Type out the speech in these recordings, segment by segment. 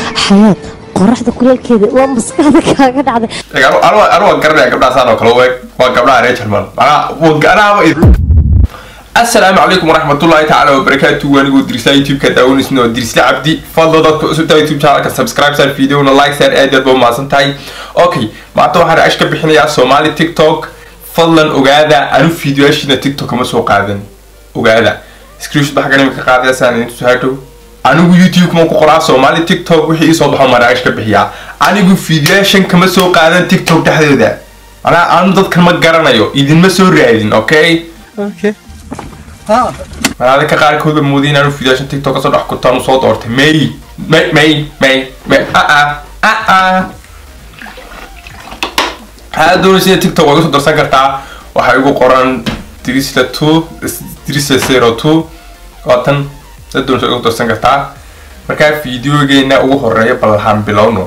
xayaad qoraxda kuleelkeeda waa maskaxda kaaga dhacday anu waan garanaya gabdhaasaan oo kale u eg waa gabdhaha reer jarmal manaa asalaamu calaykum waraxmatullahi tacaala wabarakaatu wanigoo dirsaa youtube-ka daawaneysna oo dirsla cabdi fadlo dadka cusubtaa youtube channelka subscribe sar videona like sar aad aad ba umahadsan tahay okay maanta waxaan reash ka bixinayaa soomaali tiktok fadlan ogaada anu videoyaashiina tiktok kama soo qaadan ogaada screenshot baxa ganimka qaadaysaan idin tusaa dhow anigu youtube kuma ku qoraa soomaali tiktok wixii isoo baxo maan reash ka bixiyaa anigu videoyaashan kama soo qaadan tiktok dhexdeeda manaa anu dadkan ma garanayo idinma soo raadin okay malaada ka qaarkooda mooday inaanu fidaashan tiktok kasoo dhex kutaan usoo doortay may may may may may aa aa waxaad doonaysa in tiktok waa iga soo darsan kartaa waxaa igu qoran drisla two drisla zero two waatan dad doonaysa iga soo darsan kartaa markaa fideogeena ugu horeeya ballahaan bilowno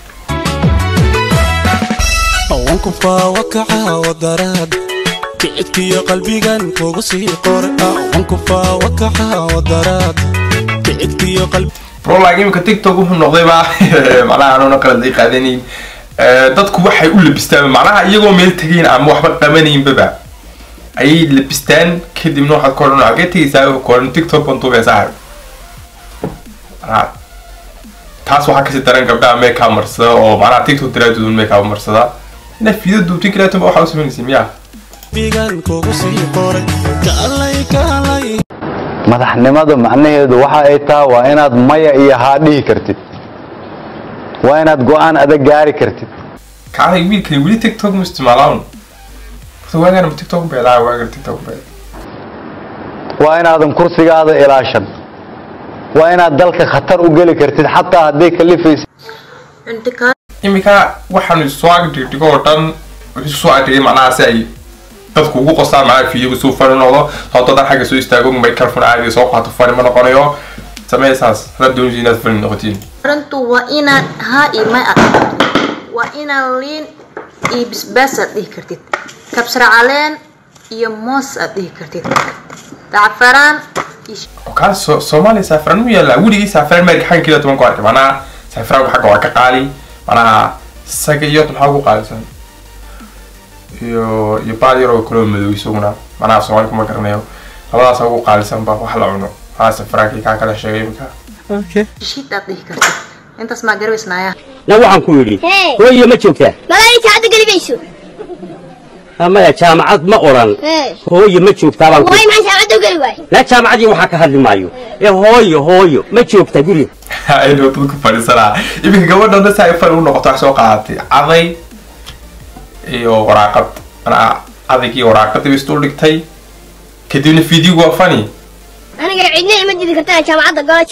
awankufaa wakaca wadaraad kicibkiyo qalbigan kugu sii qor awankufaa wakaca wadaraad kicibkiyo qalbi bro like imika tiktok wuxuu noqdayba macnaha anuuna qalad ay qaadanayn dadku waxay u labistaan macnaha iyagoo meel tegayn ama waxba qabanaynbaba ayay labistaan kadibna waxaad ka odhan agee tegaysaa ka odhan tiktok baan duubaya saaxib macnaha taas waxaa kasii daran gabdhaha makeup marsada oo macnaha tiktok daraadoodun makeup marsada ina fiida duubtin kaleetanba waxaa u samaynaysa miyaa qalbigan kugu sii qoray kaalay kaalay madaxnimadu macnaheedu waxa ay tahay waa inaad maya iyo haa dhihi kartid waa inaad go-aan adag gaari kartid kacday wiilkani weli tiktok ma isticmaalaan horta waagaan ma tiktok beelaa waagan tiktok beel waa inaadan kursigaada ilaashan waa inaad dalka khatar u geli kartid xataa hadday kalifaysa imika waxaanu soo agdhigdhigo oo dhan wuxuu soo agdhigay macnaha si ay dadku ugu qostaan macnaha fiidiyoga suu fani noqdo sababto dan xagga soo istaago microphone caadiga soo qaato fani ma noqonayo samee saas hadaad doonaysa inaad fani noqotiin runtu waa inaad haa iyo may aad dhihi kartid waa inaad liin iyo bisbaas aad dhihi kartid kabsar caleen iyo moos aad dhihi kartid dacfaraan iyo kaa so soomaaliya saafraan u yaallaa weligii saafraan meerka xagga keliya toban ku arkay macnaha saafraanku xagga waa ka qaali macnaha isaga iyo maxaa ugu qaalisan iyo iyo baal yaroo kaloo madow isaguna macnaha soomaali kuma garanayo labadaasa ugu qaalisan ba wax la cuno haa saafraankii kaa kala sheegay imika shid aad dhihi kartid intaas maa garabaysnaaya na waxaan ku yidhi Hey. hooyo ma joogtaa magaalada jaacadda gelibayso maya jaamacad ma oran Hey. hooyo ma joogtaa baan ku waay maxaa jaacadda u geli waay na jaamacadii waxaa ka hadli maayo ee hooyo hooyo ma joogtaa guri aynu dadku fadhiisanaa iminka gabadha si ay fani u noqoto wax soo qaadatay caday iyo waraaqad manaa cadag iyo waraaqadii bay isdul dhigtay kadibna fiidiyogu waa fani aniga cidna ima didi kartaa jaamacadda gala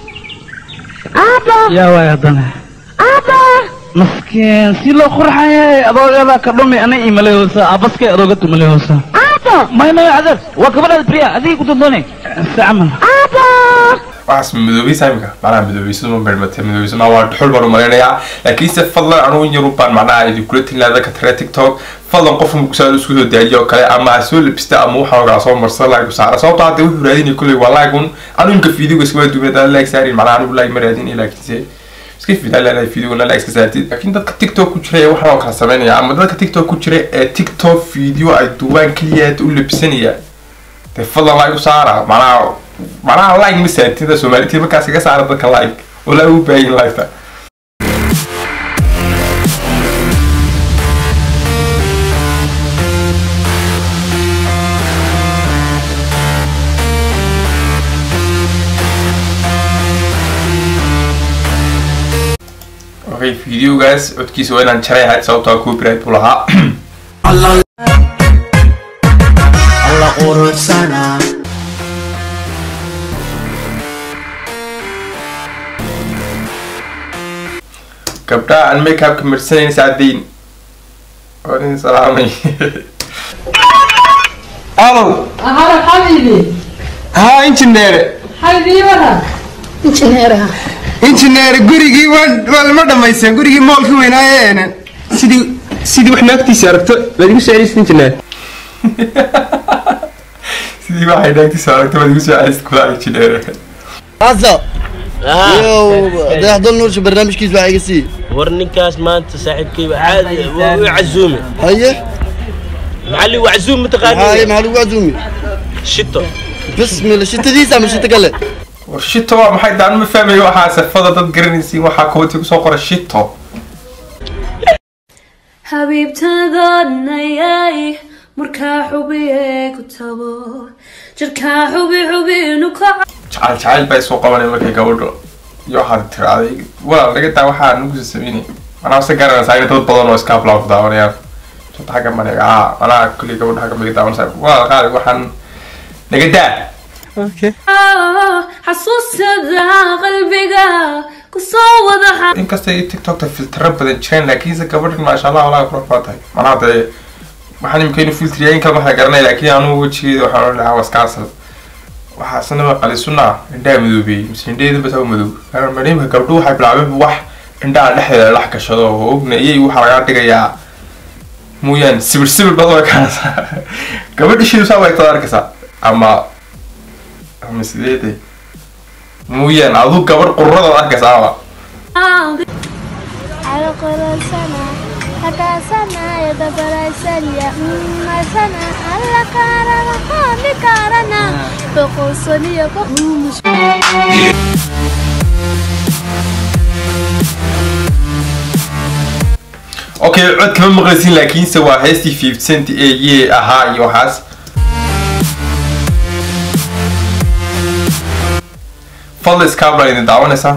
yaa waay haddana maskiin si loo qurxayay adoogada ka dhumi ana imalay hoosa abaskay adooga tumalay hoosa may may adeer waa gabadhaada briya adigii ku dandoonay si camal waxaas madoobaysa imika macnaha madoobaysadu ma bermatay madoobaysadu waa dhuxul baan u malaynayaa laakiinse fadlan anugu in yarun baan macnaha idinkula tilinaada ka tare tiktok fadlan qof mukusaa isku soo daadiyo oo kale ama ha soo labista ama waxaan ogaa soo marsan like saara sababto hadda wuxuu raadinay kulley waa like un anu imka fiidiyoga iskama duubay daan like saarin macnaha anigu like ma raadin laakiinse iska fidaa leedahay fiidiyogana like iska saartid laakiin dadka tiktok ku jira ee waxaan oo kala sameynaya ama dadka tiktok ku jira ee tiktok fiidiyo ay duubaan keliya u labsanaya dee fadlan like u saara macnaha macnaha like ma saartida soomaalitiid markaas kaga saara dadka like walaa u baahin liketa okay videogaas codkiisa waa inaan jaray ahayd sababtoo ah copyright buu lahaa alla quruxsana gabdhaha aan makeupka marsanayna saadayn waan idin salaamay alow Ahora حبيبي haa injineere حبيبي ورا injineere gurigii waa waa lama dhamaysteen gurigii moolka weynaaye sidii sidii wax naagtiisa aragto waad igu soo celisa injineer sidii waxay naagtiisa aragta waad igu soo celista kula injineer Aso, dayaxdal nuursha barnaamijkiis waxaa iga sii war ninkaas maanta saaxiibkayba caadi waa u casuume haye maxaa ligu casuum haye mataqaani maxaa lagu casuumi shito bismillah shitadiisa ama shito kale war shito waa maxay daan ma fahmayo waxaa safada dad garanaysiin waxaa kawati kusoo qora shito xabiibtadoodnayay markaa xubiye ku tabo jirkaa xubi xubinu ka jacayl jacayl baa isoo qabanay markay gabadho iyo waxaad tiraaday walaal naga daa waxaa nagu sameynay manaa se garanaysaa in dad badan oo iska hablaab daawanayaan shata xagga maniga aa manaa kulli gabadha xagga miga daawanaysaa walaal qaali waxaan naga daa xasuustada qalbiga kusoo wada xa inkasta iyo tiktokta filtero badan jireen laakiinse gabadhan maasha allah walaa qurux baa tahay manaa dee waxaan imika inu filtriya in kale waxaa garanay laakiin anugu wejigeeda waxaan odhan lahaa waskaasal waxaa isna waa qali sunna indhaha madoobiyey mise indhaheeda basaa madow marimka gabdho waxay bilaabeen wax indhaha dhexdeeda lax gashado oo ogna iyay waxaa lagaa dhigayaa mooyaan sibir sibir baad way kaanaysaa gabadha shiisaa way tada arkaysaa ama ama sideede mooyaan adu gabadh qururadaad arkaysaaba على قرصنا حكاسنا يدبرسليا مرسنا على كارنا قام كارنا بقصني بقومش okay cod kama maqlaysin laakiinse waa heestii fifty cent ee yee ahaa iyo waxaas fadla iskaablaan idin daawanaysaa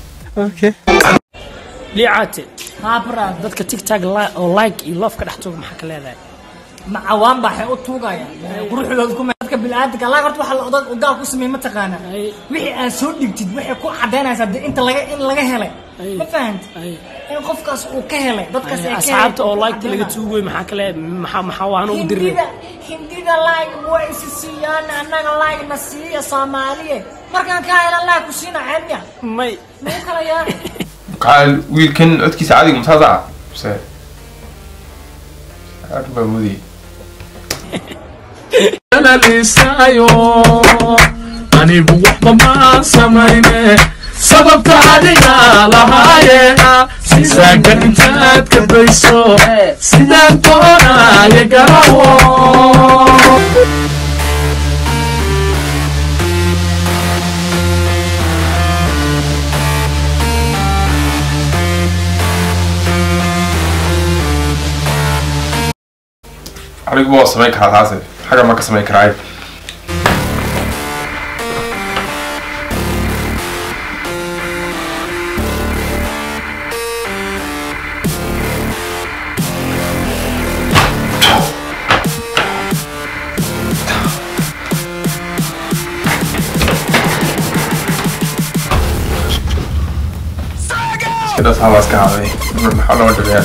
liicaate haabra dadka tigtag li- oo like iyo love ka dhex tuuga maxaa ka leedahay macawaan baa waxay u tuugayaan quruxdooda ku dadka bilaadanka allah horta waxa la odag oo gaal ku sameeyay ma taqaana wixii aad soo dhigtid waxay ku cadaynaysaa dee inta laga in laga helay ma fahant in qofkaas uu ka helay dadkaas ay ka asxaabta oo like laga tuugay maxaa kale maxaa maxaa waan ugu dirnay hindida hindida like way isi siiyaan annaga like na siiya soomaaliye markaan ka hela like ku siina ceebya may muu kala yaa maxaa wiilkan codkiisa caadiga masaasa mise aad baa mudiyay lisaayo anigu waxba maan samayne sababta adiga lahaaye sisaanka intaad ka dayso sidaan doonaaye garawo anigu waa samayn karaa taase xagga ma ka samayn karaa sidaas habaas ka haday maxaa loo dhabeeyaan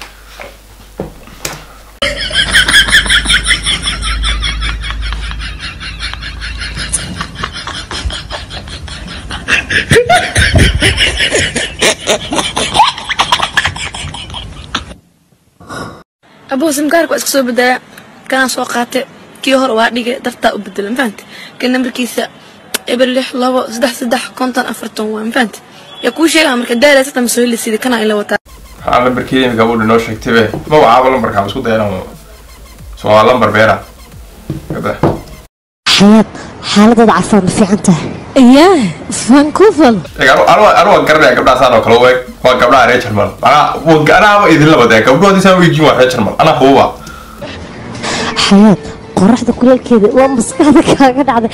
abuu simkaarka waa iska soo bedelaa kanaa soo qaatay kii hore waa dhigay dartaa u bedela mafahante kan nambarkiisa eber lix labo saddex saddex konton afartan waa mafahante yaa kuu sheegaa marka daala sata masoo heli sida kanaa ila wataa waxaa lambarkeeda imika gabadha noo sheegtay be ma wacaaba lambarkaa isku dayana so waa lambar beera Gabdha. xayaad xaaladooda cafaan ma fiican tahay iyaa vancouver anu waan garanaya gabdhaha saan oo kale u eg waa gabdhaha reer jarmal manaa anaaba idin labadee gabdhoodii saan wejiin waa reer jarmal anaa hububa xayaad qoraxda kuleelkeeda waa maskaxda kaaga dhacday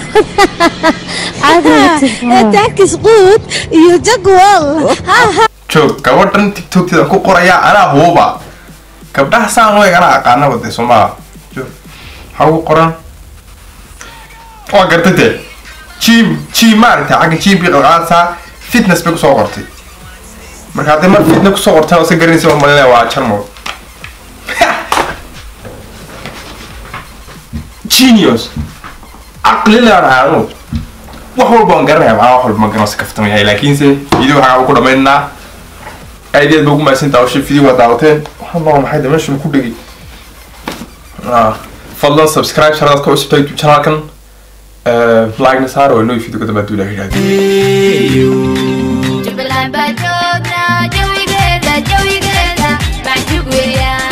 taakis quud iyo jagwal joog gabadhan tiktokteeda ku qoraya anaa hububa gabdhaha saan u eg anaa aqaana wade somaa joog maxaa ugu qoran waa gartay dee jim jim maaragtay xagga jim bii qalqaadsaa fitness bay kusoo qortay marka haddii mar fitness kusoo qortay oo se garanaysa oo malinaya waa jarmal genius caqli leedahay anu wax walba waan garanaya maxaa wax walba ma garan si kaftan yahay laakiinse video waxaa ku dhamaynaa aad iyo aad ba ugu mahadsantaa oo video waa daawateen waxaan noqon maxay de meesha ku dhegi fadlan subscribe channelka cusub youtube channelkan like-na saara waa inoo fiido kadamba hadduu ilaah yidhahdo Jubbaland baa joognaa jawigeeda jawigeeda macjub weeyaan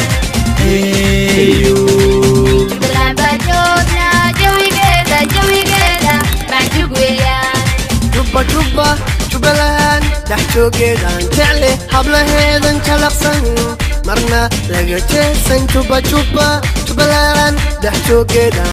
Jubbaland baa joognaa jawigeeda jawigeeda macjub weeyaan jubba jubba jubbaland dhex joogeedaan jecle hablaheedan jalaqsan marna laga jeesan jubba jubba jubbaland dhex joogeedaan